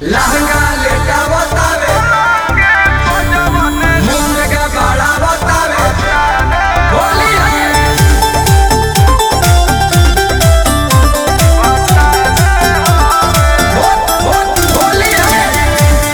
लहंगा लेटा बतावे मुंह के बड़ा बतावे होली है हो- हो- होली है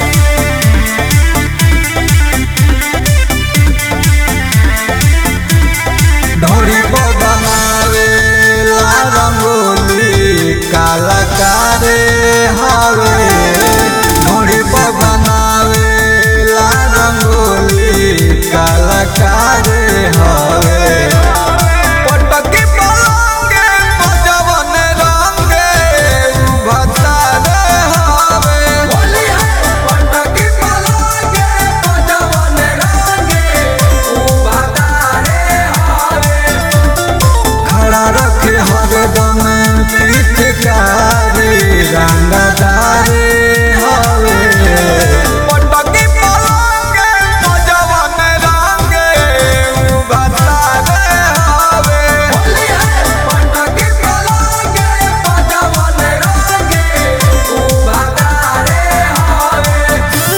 ढोरी पर बनावे ला रंगोली कलाकारे हवे ढोरी पर बनावे ला रंगोली कलाकारे हवे पटकी पलंगे बजवन रंगे भतारे हवे होली है पटकी पलागे बजवन रंगे ऊ बतारे हावे खड़ा रखे हरदम पिचकारी रंगदारे हवे पटकी पलंगे बजवन रंगे भतारे हवे होली है पटकी पलागे बजवन रंगे ऊ बतारे हावे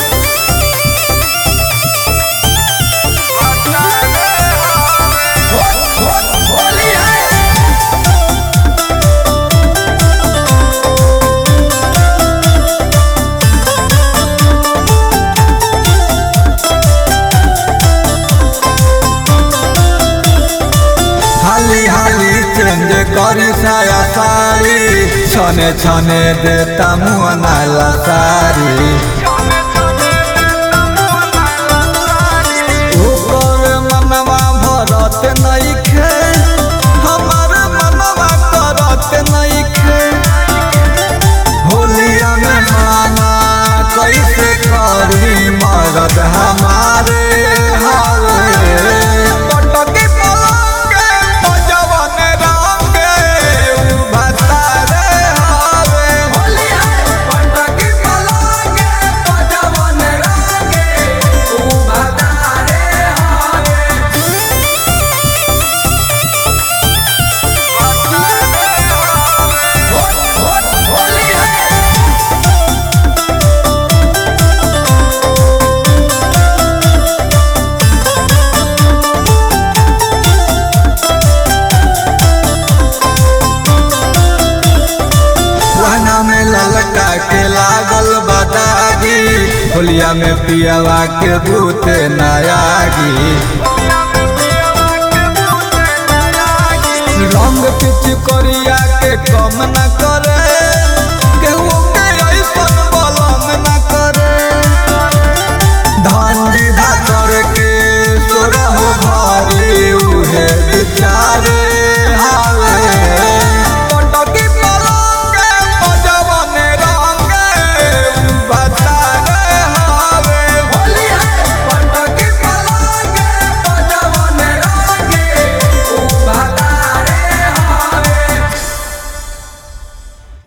हो- हो- होली है हाली हाली चेंज करी साया साड़ी छने छने देता मुँह नाला साड़ी ऊपर मनवा भरत नइखे हमार मनवा करत नइखे होलिया में माना कैसे करी मरद हमारे हावे पटकी पलंगे बजवन रंगे भतारे हावे होली है पटकी पलागे बजवन रंगे ऊ बतारे हावे हो- हो- होली है रहना में ललका के लागल बदागी होलिया में पियावा के भूते नयागी रंग पिच करिया के कम न करे